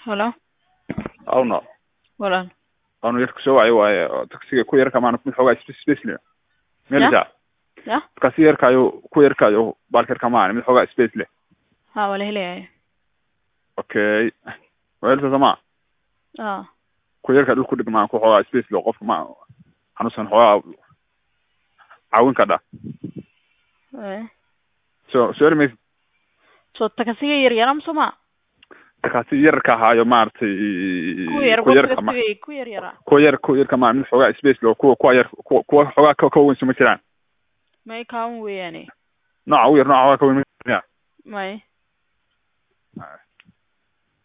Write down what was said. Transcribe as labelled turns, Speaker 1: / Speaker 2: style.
Speaker 1: Hello,
Speaker 2: awno
Speaker 1: walaal.
Speaker 2: awnu yarku soo wacay waaye oo taksiga ku yarka maana mid xoogaa space space leh meel
Speaker 1: Ya?
Speaker 2: ja
Speaker 1: Ya?
Speaker 2: kasi yarkaayo ku yarkaayo baalka yarka maana mid xoogaa space leh
Speaker 1: Ha, waa la helayaa.
Speaker 2: okay weelta sama
Speaker 1: Ah,
Speaker 2: ku yarka dhulku dhigmaa ku xoogaa space leh qofka ma xanuunsan xoogaa caawin kadha
Speaker 1: eh.
Speaker 2: so soo erimaysa
Speaker 1: So takasiga yar yar ama soma?
Speaker 2: kasi yarka ahaayo maaragtay
Speaker 1: Ku yar,
Speaker 2: ku yarka ma
Speaker 1: takasiga ku yar yara.
Speaker 2: ku yar ku yarka maana mid xoogaa space leh oo kuwa kuwa yar kuwa kuwa xoogaa ka ka weyn suma jiraan
Speaker 1: May kaawan weeyaane.
Speaker 2: nooca u yar nooca waa ka weyn ma jiraan
Speaker 1: May.
Speaker 2: Ah.